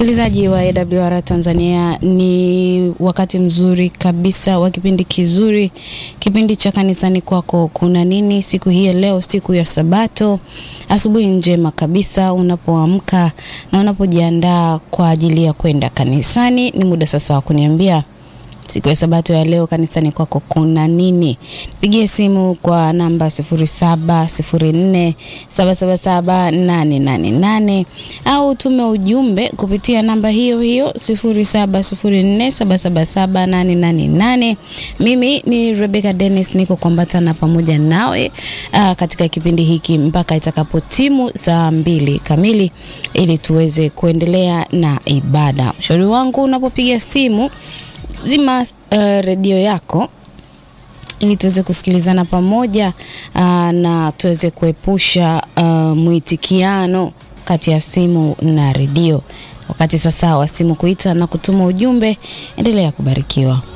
Msikilizaji wa AWR Tanzania, ni wakati mzuri kabisa wa kipindi kizuri, kipindi cha kanisani kwako kuna nini siku hii ya leo, siku ya Sabato. Asubuhi njema kabisa unapoamka na unapojiandaa kwa ajili ya kwenda kanisani. Ni muda sasa wa kuniambia siku ya Sabato ya leo kanisani kwako kuna nini? Pigie simu kwa namba 0704777888 au tume ujumbe kupitia namba hiyo hiyo 0704777888. Mimi ni Rebecca Dennis, niko kuambatana pamoja nawe aa, katika kipindi hiki mpaka itakapotimu saa mbili kamili ili tuweze kuendelea na ibada. Ushauri wangu unapopiga simu zima uh, redio yako ili tuweze kusikilizana pamoja uh, na tuweze kuepusha uh, mwitikiano kati ya simu na redio. Wakati sasa wa simu kuita na kutuma ujumbe, endelea kubarikiwa.